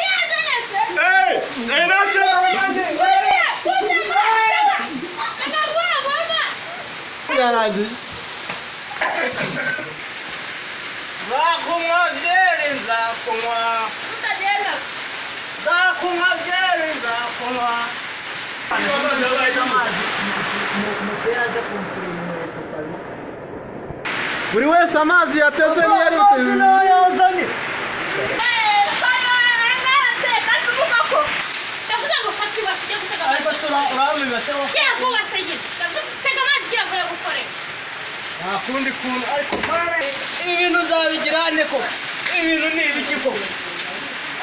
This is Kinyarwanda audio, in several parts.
Hey! Hey, na ce ka wani Yana ji. Za kuma jerin za kuma, za kuma jerin za kuma. Buri wese amazi yateze niyo ari buteze. yazanye. Ariko sura urambwira se wowe. Nta kundi kuntu ariko mwana ibintu uzabigira nte ko ibintu ni ibiki koko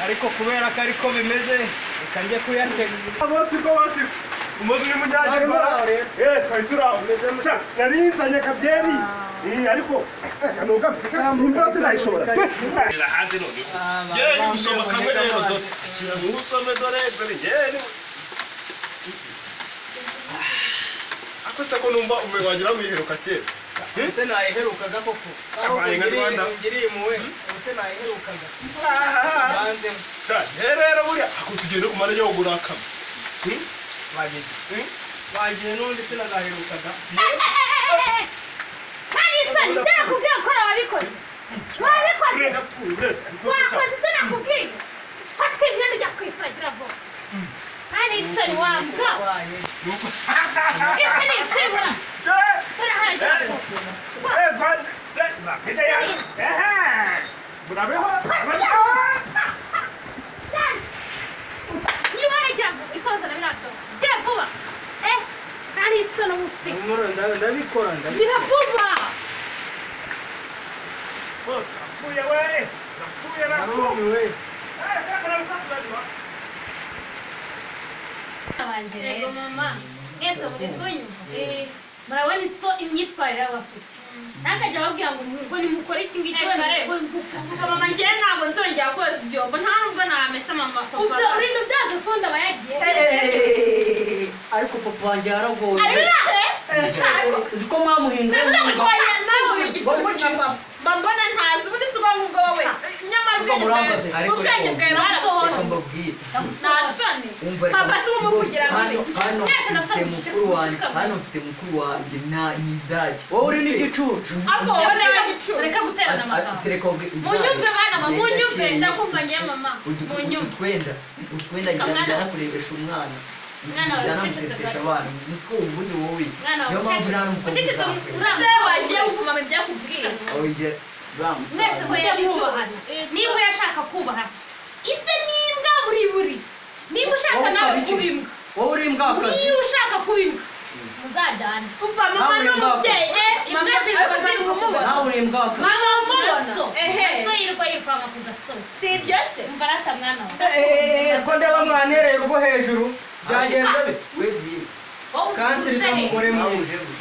ariko kubera ko ariko bimeze reka njye kuyatega bose ko bose umaze uri munyange Bari baraho rero. eh twari turaho Sha, nari nzanye akabyeri Eh, ariko kanuga imbwa sinayishobora hanze none njyewe ni gusoma kamwe rero dore ikintu usome dore dore njyewe ni ako se ko numva umwe wagira wiheruka kera ubuse nayiherukaga koko aho Abaye nka Rwanda. ungiriye- ungiriye impuhwe ubuse nayiherukaga banzemo Sha, njyewe rero buriya ako tugenda kumara yo gurakama bagiye bagiye n'undi sinazaherukaga urenda pfuye ureza Wakoze ibyo nakubwiye fata imyenda ujya kwifuragira vuba kandi isoni wambwa wabaye isoni ikibura turaharagira vuba niba waragira vuba ikoze na birato gira vuba eh kandi isoni umufite Humura, nda- ndabikora ndabikora gira vuba narumiwe yego mama mwese mugitwunyumva murabona isiko imyitwarire baba bafite ntakajya ababwira ngo ngo nimukore iki ngiki Eh, kare. ngo ngo- mama njyewe ntabwo nzongera koza ibyombo nta nubwo namesa mama ubyo papa urinda ubyaza fundi aba yagiye ariko papa wanjye yaragoye uzi ko Ndavuga mwamuhindura ngo twajya nawe buri gicumu cya papa Mba mbona ntazi ubundi se uba nk'ubwo wowe nyamara Mba murambaza. ubwenge bwawe ubwenge bwawe reka barasohotse mbabwire nta soni umva reka papa si umuvugira muri hano hano mfite mukuru wanjye hano mfite mukuru wanjye na ni idage wowe uri n'igicucu ahubwo wowe nawe gicumu reka guterana amagambo tereka munyumve bana mama munyumve ndakumva njyewe mama munyumve utwenda utwenda njyana kurebesha umwana Mwana wawe njyana ucecetse kurebesha gato. abana uzi ko ubundi wowe Mwana wawe niyo mpamvu nta n'umukobwa ucecetse uzakwera urambye. se wagiye gupfuma ngo njye kubwira oya mwese bamusaza mujya mwubahana niba urashaka kubaha se ise n'imbwa buri buri niba ushaka nawe kuba imbwa wowe uri imbwakazi niba ushaka kuba imbwa muzajyane umva mama Nawe ni umubyeyi mbabwa. eh Imbwa mama ziruka ariko ziruka kumubona nawe uri imbwakazi mama mubona. w'umugaso Ehe. so yirwa yivanga ku gasozi si ibyo se umva arata mwana wawe ko ndeba mwanereye urwo hejuru byagenze bite wevuye wowe kanseri uzitunze he z'umugore mwiza nawe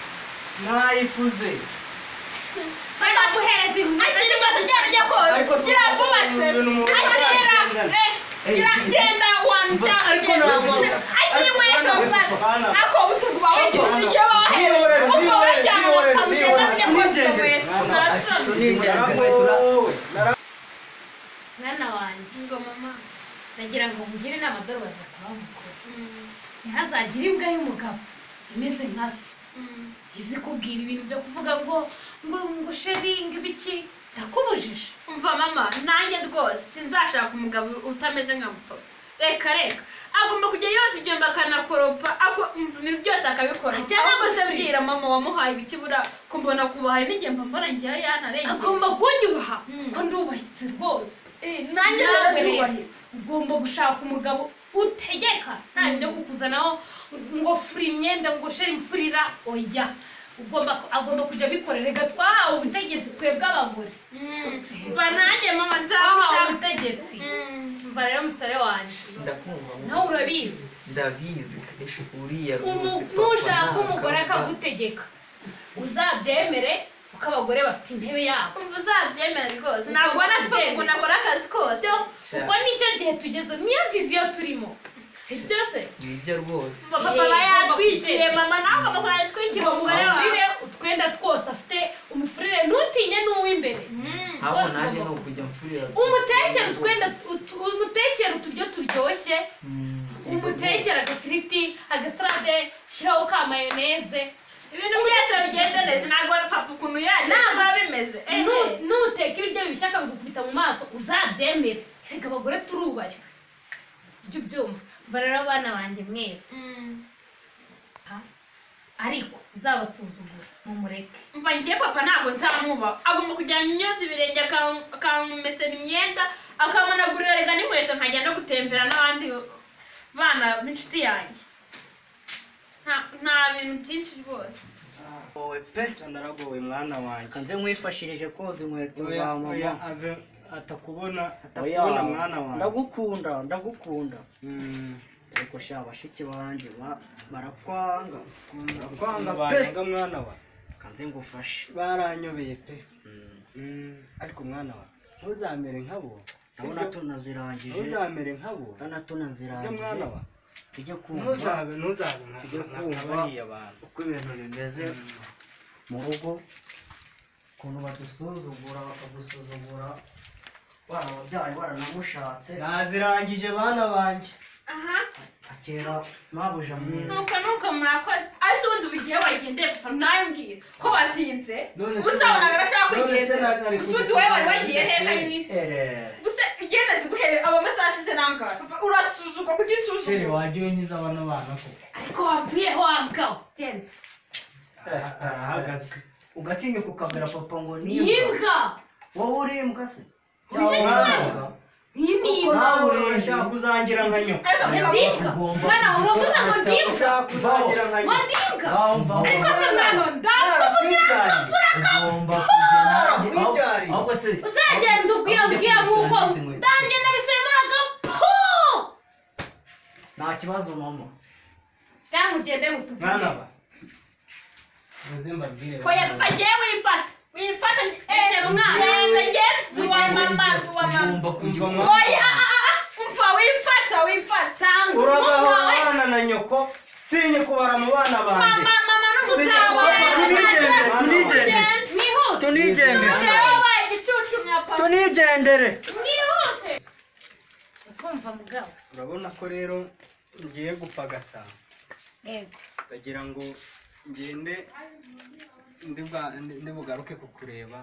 ntayifuze bari baguhereza inkwi akiri gato cyane ujya Ariko koza si gira uko vuba se umuntu umuntu akigera azagenda. eh, Eh, gira si- si- genda wanja Ariko ntabwo- akiri muri Ariko koza bana- ako ubutungu bawe Ariko gira bana- ibyo wahere Niyorere, uko niyorere, wajyana niyorere, ukamugenda niyorere, ujya koza nigendere. iwe Bana, ntasoni mwana wanjye nagira ngo mugire inama dore baza kuba mukuru ntihazagire imbwa y'umugabo imeze nka so izi kubwira ibintu byo kuvuga ngo ngo ngo sheringi ibiki ndakubujije umva mama nanjye rwose sinzashaka umugabo utameze nka papa reka reka agomba kujya yoza ibyombo akanakoropa ako- umva ibintu byose akabikora Ajya ahubwo se agusiga. bwira mama wamuhaye ibikibura kumbona kubahaye n'igihe mba mbona ngewe yanarengeye agomba kunyubaha Mm. ko ndubahitse rwose Eh, nanjye Nawe rero rero ugomba gushaka umugabo utegeka ntabwo yo kukuzanaho ngo fura imyenda ngo sheri imfurira oya ugomba agomba kujya abikorera reka twahawe ubutegetsi twebwe abagore mva nanjye mama twahawe nzamushaka ubutegetsi mva rero musore wanjye ndakumva nawe urabizi ndabizi kadeshi uriya rwose Umu- nushaka umugore akagutegeka uzabyemere kuko abagore bafite intebe yabo umva uzabyemera rwose ntabwo nazi ko umuntu akora akazi kose byo kuko nicyo gihe tugeze niyo viziyo turimo si byose nibyo rwose Mva papa aba yatwikiye mama nawe ugomba kuyatwikira umugore wawe umufurire utwenda twose afite umufurire hano rwose nanjye ni ugomba ukujya mfurira umutekere utwenda utu- umutekere uturyo turyoshye umutekere agafiriti agasarade ushyiraho ka mayoneze ibintu byose bigenda neza ntabwo papa ukuntu yajya Ntabwo. biba bimeze Nu- nuteka ibiryo bibishaka bizikubita mu maso uzabyemere reka abagore turubari jya ubyumva umva rero abana banjye mwese Ha? ariko uzabasuzugura mumureke mva ngiye papa ntabwo nzamuba agomba kujyana nyoza ibirenge akam- akamesera imyenda akamunagurira rega n'inkweto nkajya no gutembera n'abandi bana b'inshuti yanjye Nta- nta bintu byinshi rwose wowe pe naragowe mwana wanjye nze nkwifashirije koza inkweto za oya oya mama ave atakubona oya atakubona mwana wanjye ndagukunda ndagukunda Mm, ariko sha bashiki banjye ba- barakwanga barakwanga kwanga pe banyanga mwana wa kanze ngufashe baranyobeye pe Mm. Mm, ariko mwana wa ntuzamere nkabo nawe sibyo? nato nazirangije ntuzamere nkabo nawe nato ibyo mwana nazirangije wa tujye kumva ntuzabe ntuzabe nka Tujye nka- nka kumva. bariya bantu uko ibintu bimeze mu rugo ukuntu badusuzugura bakadusuzugura barababyaye baranamushatse nazirangije bana banjye aha akera mabuja mwiza nuko nuko murakoze ese ubundi buri gihe wagendeye papa ntabwira ko batinze None se- usabonaga arashaka none se kurigeza na- nari gusa undi kuzi- wowe wari wagiye heka nyine Eh. gusa igenda ziguhere abo masaha ashize nangahe papa urasuzugwa kuko sheri usuzugwa wajya unyuza bano bana koko ariko wabwiyeho wamugabo genda Aha- arahagazwe ugatinyuka ukabwira papa ngo nimbwa yimbwa wowe uri imbwa se Uriya mwana imbwa. wa iyi ni imbwa nawe urashaka kuzangira nka nyoko ariko Ni papa ndimbwa mwana uravuze ngo ndimbwa ushaka kuzangira nka ngo nyoko ndimbwa Bawumva ariko se mwana ndamu narakwibyariye ugomba kujya nanjye Ah, wibyariye. ahubwo- ahubwo se uzagenda ubwira ubwira nk'uko nanjye nabisemuraga pu nta kibazo mama namugende mutuvuge mwana wa muze mbabwire oya bana papa ba- jyewe wimfata wimfata Egera umwana. genda genda wa mama wa mama ugomba kujya Mva mama. oya ah, ah, ah, umva wimfata wimfata sanga urabaho umwuka we abana na nyoko sinye kubara mu bana banjye mama mama n'umusaza Papa, tunigendere, tunigendere. mwihute tunigendere rero wabaye igicucu mwa papa tunigendere mwihute kumva mugabo urabona ko rero ngiye gupfa gasabo yego ndagira ngo ngende ndi bwa- ndi- ndibugaruke kukureba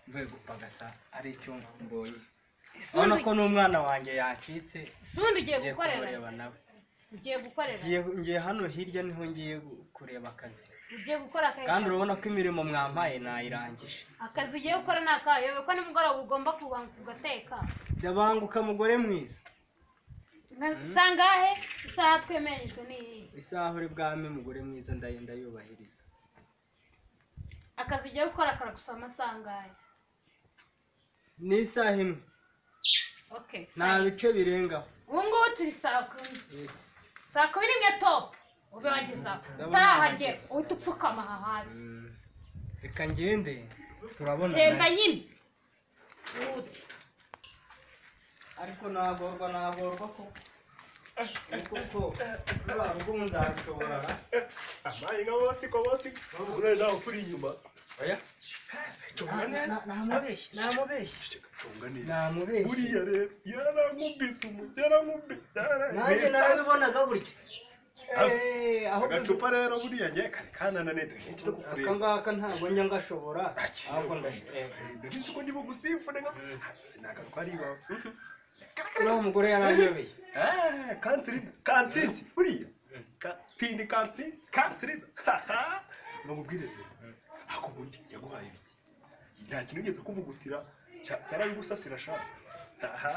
mvuye gupagasa ari icyo mbonye urabona ko n'umwana wanjye yacitse isundi ugiye ngiye gukorera kumureba nawe ugiye gukorera Ngiye- ngiye hano hirya niho ngiye gu- kureba akazi ugiye gukora kandi akazi urabona ko imirimo mwampaye nayirangije akazi ugiye gukora ni akayobe ko nimugoroba ugomba kubanza ugateka ndabanguka mugore mwiza sangahe isaha twemerejwe ni iyihe isaha uri bwame mugore mwiza ndaye ndayubahiriza akazi ugiye gukora karagusaba amasaha angahe ni isaha imwe okay nta bice birengaho ubu ngubu turi saa kumi yesi saa kumi n'imwe topu ube wagezaho Ndabona utarahagera wahageze. uhita upfukama aha hasi Mm. reka ngende turabona genda nyine wute ariko nagorwa nagorwa ko kuko rwa rugo nzabishobora amayi nka bose ko bose urebe nawe kuri inyuma oya tunga neza namubeshye namubeshye tunga neza namubeshye buriya rero yarankubise umu yarankubise nanjye yarankubise narabibonaga burya Eh, aho agacupa rero buriya njye kari kanananiye tugenda no aka kukureba ngaka ntabwo njya ngashobora ahubwo ndashi ndetse uko ndi bugusifune nka sinagaruka ari iwawe uriya mugore yaranyobeye Eh, kansirida kansiti buriya katindi kansi kansirida bakubwire rero ako ubundi yaguhaye ibiki nta kintu ugeze kuvugutira cya- cyarabigusasira shaka aha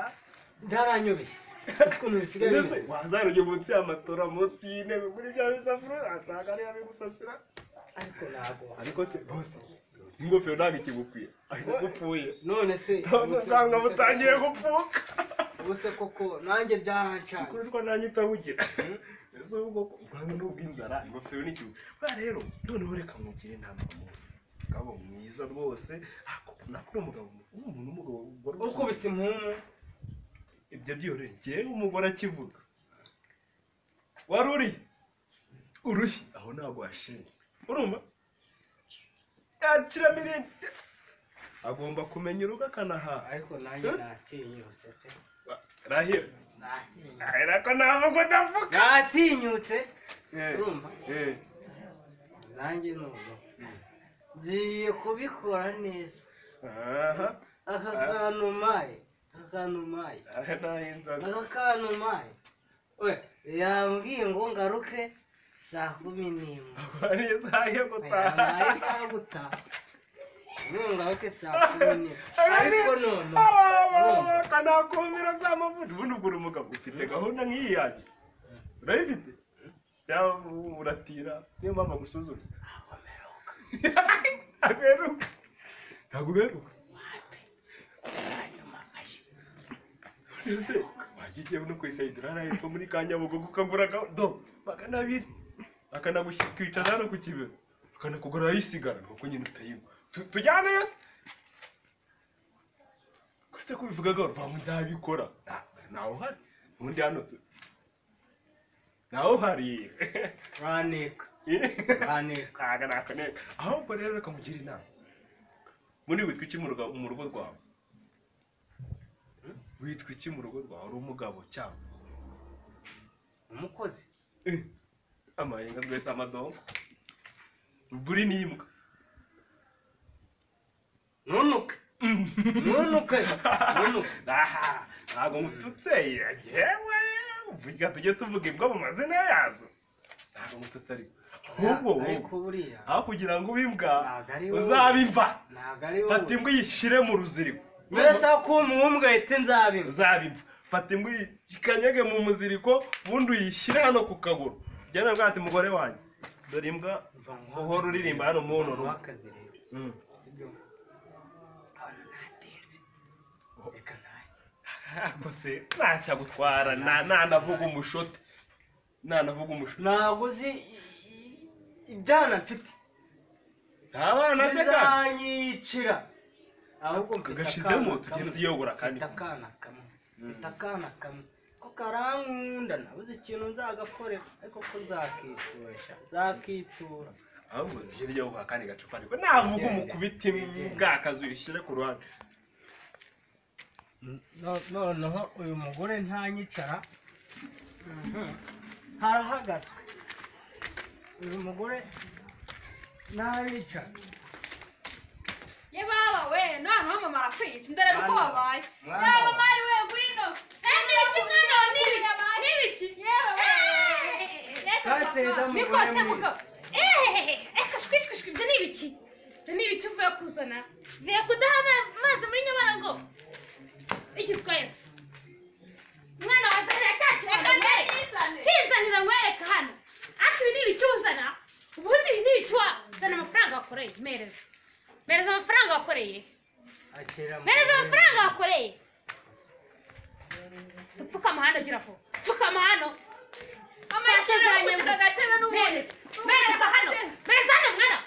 byaranyobeye ese ukuntu bisigaye mbese wazarujye munsi y'amatora munsi y'intebe muri bya bisafuriya asanga ariyo abigusasira ariko ntabwo ariko se bose ingofero ntabwo ikigukwiye ahise gupfuye none se ubuse- usanga ubuse butangiye koko- gupfuka ubuse koko nanjye byaranshanze kuko nanjye utawugira ese ubwo urabona nubwo inzara ingofero n'ikibu bwa rero noneho reka mugire inama muntu umugabo mwiza rwose nakora umugabo umuntu umugabo ukubise impumu ibyo byihorere ngewe umugore akivuga wari uri urushyi aho ntabwo washinga urumva yakiramo irindi agomba kumenya urugo akanahaha ariko nanjye natinyutse pe rahira natinyutse ahera ko ntabwo ngo ndavuga natinyutse Eh, urumva eh. nanjye ni umuntu ngiye kubikora neza aha aka kantu umpaye aka kantu umpaye aha naho inzoga aka kantu umpaye we yambwiye ngo ngaruke saa kumi n'imwe Ubwo ari isaha yo gutaha yampaye isaha yo gutaha none ngaruke saa kumi n'imwe ariko none urumva kanakumira za mavuta ubundi ugura umugabo ufite gahunda nk'iyi yanjye urayifite cyangwa uratira niyo mpamvu agusuzuma ntabwo uheruka ntabwo uheruka ese wajya ugiye no ku isayidura arahitwa muri ka nyabugogo ukagura do magana abiri akanakwicara hano ku kibero akanakugura ayisigara nuko nyine utayigwa Tu- tujyane yose kose ko bivuga ngo va mu nzabikora ntawe uhari ubundi hano tu- ntawe uhari uraneka uraneka kaga nako ne ahubwo rero reka mugire inama muri witwa iki mu rugo- mu rugo rwawe Hmm? witwa iki mu rugo rwawe uri umugabo cyangwa umukozi amayenga twese amadongo uguri n'imbwa nunuke nunuke nunuke aha ntabwo mututse yewe vuga tujye tuvuga imbwa mu mazina yazo ntabwo mututse ariko ahubwo ariko buriya aho kugira ngo ube imbwa Ntabwo ari wowe. uzabe imva ntabwo ari fata wowe imbwa uyishyire mu ruziriko mbese aho kuba umuhungu ahita nzabimba uzabe imva fata imbwa uyikanyage mu muziriko ubundi uyishyire hano ku kaguru ujyane bwa ati mugore wanjye dore imbwa uhora uririmba hano mu umuntu rugo w'akazi rero Mm. sibyo abana natinze reka nayo Ariko se ntacyagutwara nta- ntanavuga umushote ntanavuga umushote ntabwo uzi i- i- ibyana mfite nta bana se kandi bizanyicira ahubwo mfite gashizemo akana tugenda kamwe. tuyogora kandi mfite akana kamwe mfite akana kamwe ko karankunda nabuze ikintu nzagakorera ariko ko nzakituresha nzakitura ahubwo tugenda tuyogora kandi gacupa ariko navuga umukubita imbwa akazi uyishyire ku ruhande No- noneho uyu mugore ntanyicara harahagazwe uyu mugore ntanyicara yababa we noneho mama arakwica ndore uko wabaye Mwana yaba wawe. mari we gwino eh n'ibiki mwana wa n'ibiki n'ibiki yewe reka Kase papa, damu niko gore se mwiza. mugabo eh reka shwishwishwi ibyo ni ibiki ibyo ni ibiki uvuye kuzana uvuye kudaha ama- amazi muri nyabarongo iki twese mwana wa zana cyakibona nkwereke kinzanira nkwereke hano ariko ibi ni ibiki uzana ubundi ibi ni ibiki wa- zana amafaranga wakoreye mereza mereza amafaranga wakoreye akira mu- mereza amafaranga wakoreye dupfukama hano gira vuba pfukama hano amasezeranye ngo agatebe n'ubundi mereza hano mereza hano mwana